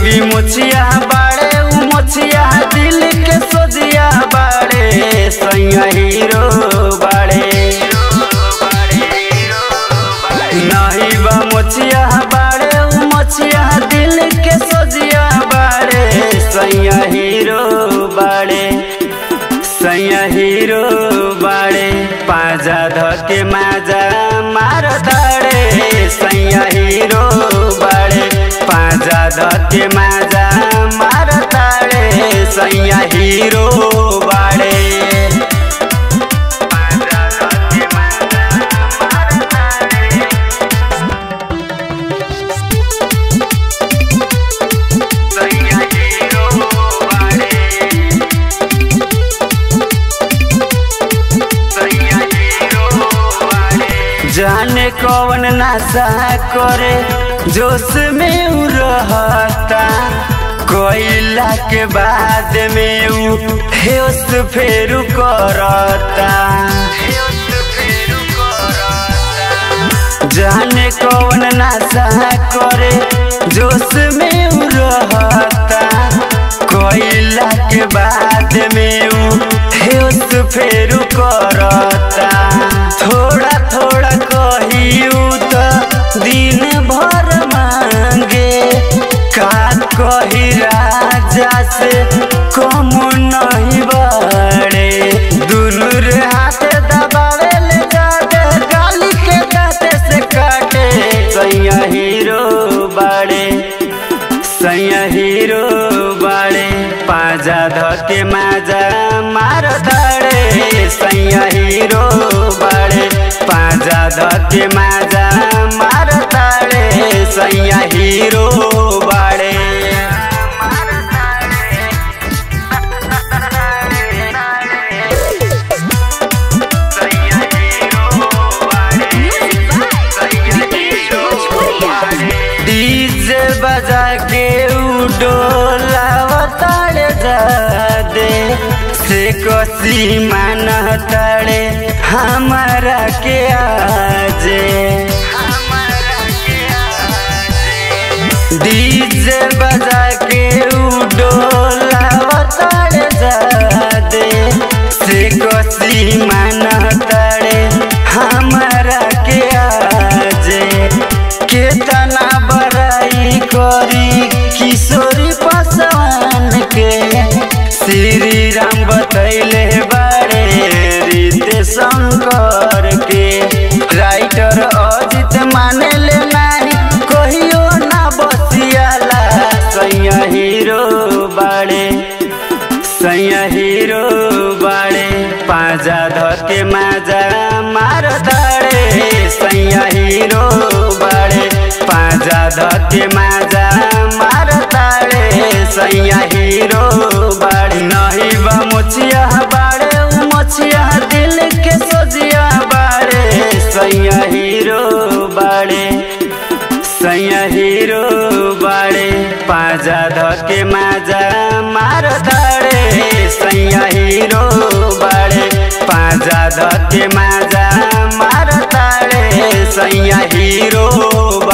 भी मुछिया बाड़े उ मुछिया दिल के सोजिया बाड़े सैया हीरो बाड़े नहीं बा मुछिया बाड़े उ मुछिया दिल के सोजिया बाड़े सैया हीरो बाड़े सैया हीरो बाड़े पाजा धके माजा मार दाड़े सैया हीरो बाड़े पाजा धके माजा मार दाड़े सैया हीरो बाड़े पाजा धके माजा मार दाड़े सैया हीरो बाड़े जाने कौन नशा करे जोश में उ रहता कोयला के बाद में उ होश फेर करता जाने कौन नशा करे जोश में उ रहता कोयला के बाद में उ होश फेर करता थोड़ा थोड़ा कहियू तो दिन भर मांगे का कही राजा से कम नहीं बड़े दुनू रे हाथ दबावे ले जाते गाली के दाते से काटे सैया हीरो बड़े सैया हीरो बड़े पाजा धके माजा मार दाड़े सैया हीरो बड़े पाजा धके माजा मार दाड़े सैया हीरो बड़े डीजे बजा के उडोलावताड़े जादे से कसी मान ताड़े हमारा के आजे डीजे बजा के उडोलावताड़े जादे से कसी मान ताड़े हमारा के आजे केतना बड़ाई करी किशोरी पासवान के श्री राम बतैले बाड़े रीते शंकर के राइटर अजित माने ले नाही कहियो ना बसियाला सैया हीरो बाड़े सैया हीरो बाड़े पाजा धके माजा मार दाड़े सैया हीरो बाड़े पाजा धके माजा मार दाड़े सैया हीरो बाड़े नहीं बा मुछिया बाड़े उ मुछिया दिल के सोजिया बाड़े सैया हीरो बाड़े सैया हीरो बाड़े पाजा धके माजा मार दाड़े सैया हीरो बाड़े पाजा धके माजा मार दाड़े सैया हीरो